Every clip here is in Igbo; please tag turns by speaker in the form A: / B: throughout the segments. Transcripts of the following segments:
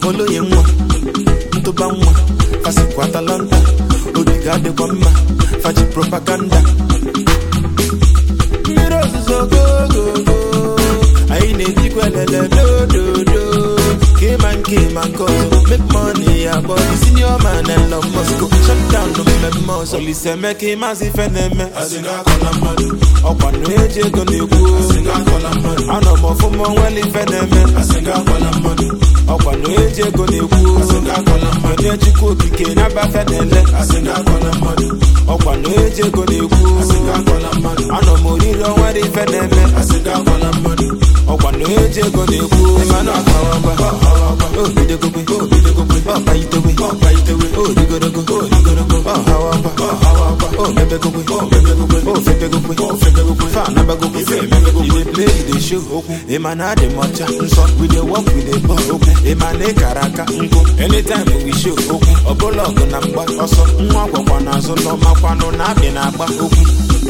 A: oloye nwa ntụba nwa fasikwa atalanta ogige adịkwa mma faji propaganda mmiri ozuzo gogogo anyị na-ejikwa elele dododo kema nke ma nke ọzọ make money ya bọdi senior man Elon Musk shut down mmemme ọzọ Olise Emeka ịmazị ife na-eme ọkwa na eji ego na-ekwu anọ m ọfụma onwere ife na-eme ọkwa na eji ego na-ekwu onye chukwu okike na-abafe na-ele ọkwa na eji ego na-ekwu anọ m oriri onwere ife na-eme ọkwa na eji ego na-ekwu mana ọkawakwa obidogogwe ọkpaitewe odigorogo ọhawakwa omebegogwe ofebegogwe fanabagogwe you dey play you dey show okwu ịma na adị m ọcha nsọ we dey work we dey ball okwu ịma na ịkara aka nkụ anytime we show okwu ọbụla ọgụ na mgba ọsọ nwa gwakwa n'azụ n'ọmakwanụ na abịa na-agba okwu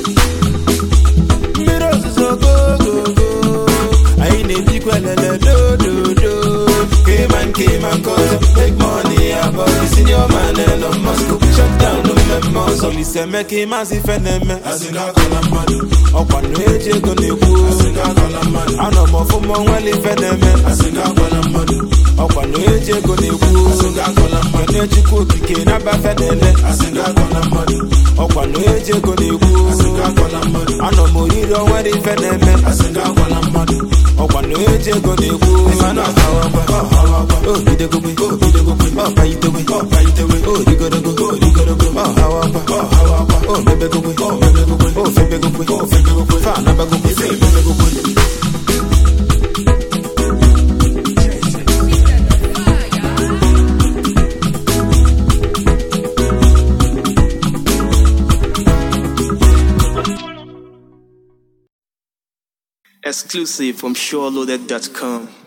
A: mmiri ozuzo gogogo anyị na-ebikwa elele dododo kema nke ma nke ọzọ make money abọd senior man Elon Musk shut down mmemme ọzọ Olise Emeka ịmazị ife na-eme ọkwa na eji ego na-ekwu anọ m ọfụma onwere ife na-eme ọkwa na eji ego na-ekwu onye chukwu okike na-abafe na-ele ọkwa na eji ego na-ekwu anọ m oriri onwere ife na-eme ọkwa na eji ego na-ekwu mana ọhawakwa obidogogwe ọkpaitewe odigorogo ọhawakwa omebegogwe ofebegogwe fanabagogwe
B: Exclusive from SureLoaded.com.